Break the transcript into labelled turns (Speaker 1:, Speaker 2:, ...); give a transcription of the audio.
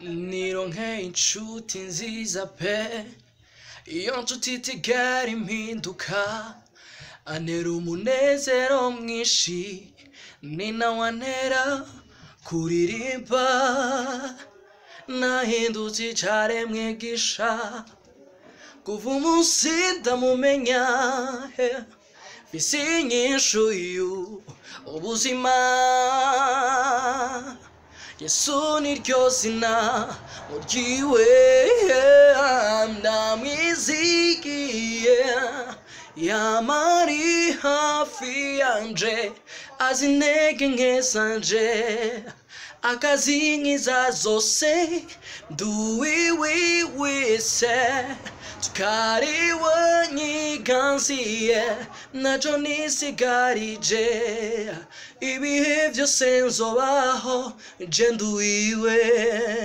Speaker 1: nironke inshuti nziza pe iyo nshuti itigera impinduka antera umunezero mwinshi ni nawe antera kuririmba nahindutse icaremwe gisha kuva umunsi ndamumenya fisi inyishu yu ubuzima yesu niryo zina muryiwe ndamwizigiye yamari hafi yanje azi intege nke zanje akazinkiza zose nduwiwiwise tukariwe nyiganziye naco nisigarije ibihe vyose nzobaho je nduwiwe